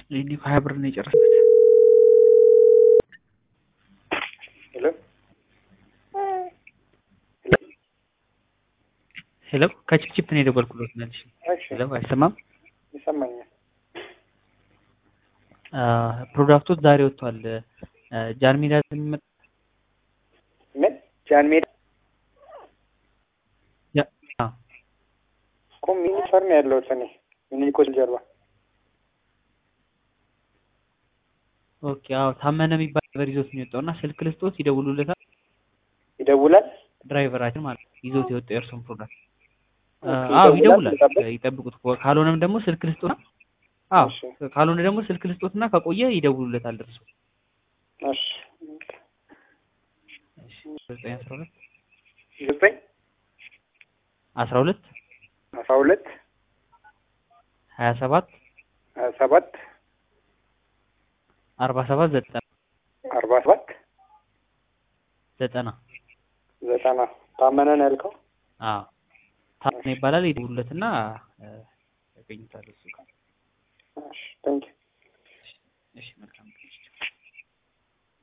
ይሄኔ እኮ ሀያ ብር ነው የጨረስኩት። ሄሎ ሄሎ ከቺፕቺፕ ነው የደወልኩሎት መልሽ። እሺ ሄሎ አይሰማም? ይሰማኛል። ፕሮዳክቶች ዛሬ ወጥቷል። ጃን ሜዳ የሚመጣ ምን ጃን ሜዳ ያ- አዎ። እኮ ሚኒ ፈርም ያለሁት እኔ ሚኒ ኮል ጀርባ ኦኬ አዎ ታመነ የሚባል ድራይቨር ይዞት ነው የወጣው እና ስልክ ልስጦት ይደውሉለታል። ይደውላል። ድራይቨራችን ማለት ነው ይዞት የወጣው የእርሱን ፕሮዳክት ኦኬ፣ አዎ ይደውላል፣ ይደውላል። ይጠብቅ። ይጠብቁት። ካልሆነም ደግሞ ስልክ ልስጦትና አዎ እሺ ካልሆነ ደግሞ ስልክ ልስጦትና ከቆየ ይደውሉለታል ደርሶ እሺ ዘጠኝ አስራ ሁለት ዘጠኝ አስራ ሁለት አስራ ሁለት ሀያ ሰባት ሀያ ሰባት አርባ ሰባት ዘጠና አርባ ሰባት ዘጠና ዘጠና ታመነ ነው ያልከው? አዎ ታመነ ይባላል። ይደውሉለትና እ፣ ያገኙታል እሱ ጋር። እሺ ቴንክ እሺ መልካም